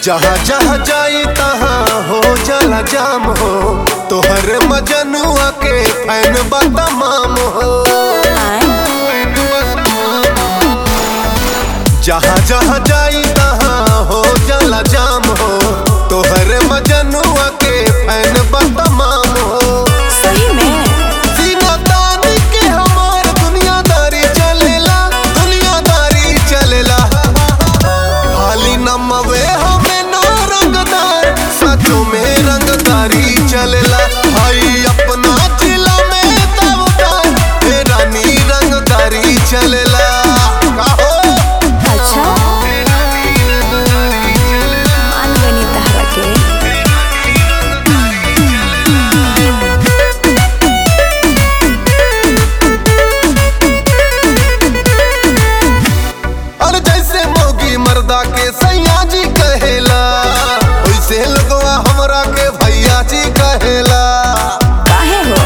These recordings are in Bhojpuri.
जहाँ जहाँ जाई तहाँ हो जाला जाम हो तोहर मजनुआ के फैन बा तमाम हो जहाँ जहाँ जाई तहाँ हो जाला जाम हो तोहर मजनुआ के फैन बा तमाम हो सही में सीना तान के हमार दुनियादारी चलेला दुनियादारी चलेला खाली नमवे हमें ना रंगदार सचो में रंगदारी चलेला भाई अपना जिला में तवदार हे रानी रंगदारी चलेला काहो? अच्छा मान गनी तहरा के अरे जैसे मोगी मर्दा के सैया जी कहेला वैसे लगवा हमरा के भैया जी कहेला काहे हो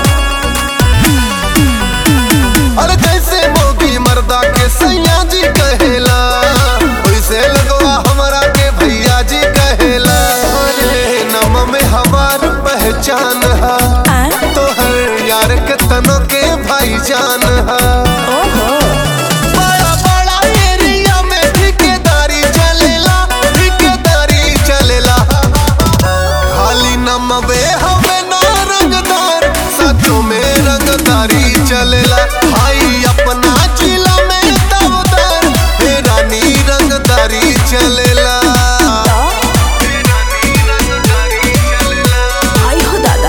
अरे जैसे मोगी मर्दा के सैया जी कहेला वैसे लगवा हमरा के भैया जी कहेला अरे नम में हमार पहचान है आ? तो हर यार के तनो के भाईजान है ओहो बड़ा बड़ा एरिया में ठेकेदारी चलेला ठेकेदारी चलेला खाली नमवे हमें ना रंगदार सचो में रंगदारी चलेला भाई अपना जिला में तवदार हे रानी रंगदारी चलेला आई हो दादा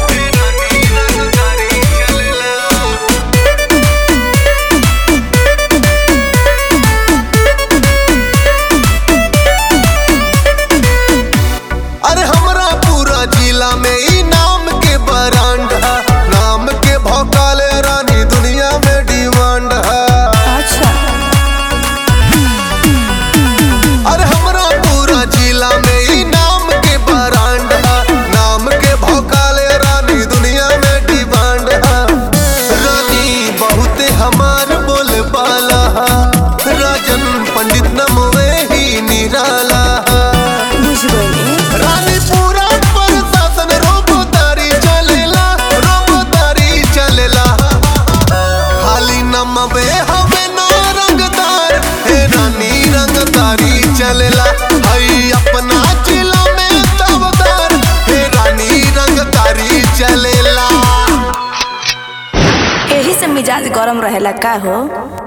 अरे हमरा पूरा जिला में ई नाम के ब्रांड है नाम के भौकाले रानी दुनिया में डिमांड है अच्छा अरे हमरा पूरा जिला में ई नाम के ब्रांड है नाम के भौकाले रानी दुनिया में डिमांड है रानी बहुत हमार बोले बाला है राजन पंडित नमवे ही निराला है बुझ गई रानी पूरा प्रशासन रोबोतारी चलेला रोबोतारी चलेला खाली नमवे हमें ना रंगदार हे रानी रंगदारी चलेला हई अपना जिला में तवदार हे रानी रंगदारी चलेला यही से मिजाज गरम रहेला का हो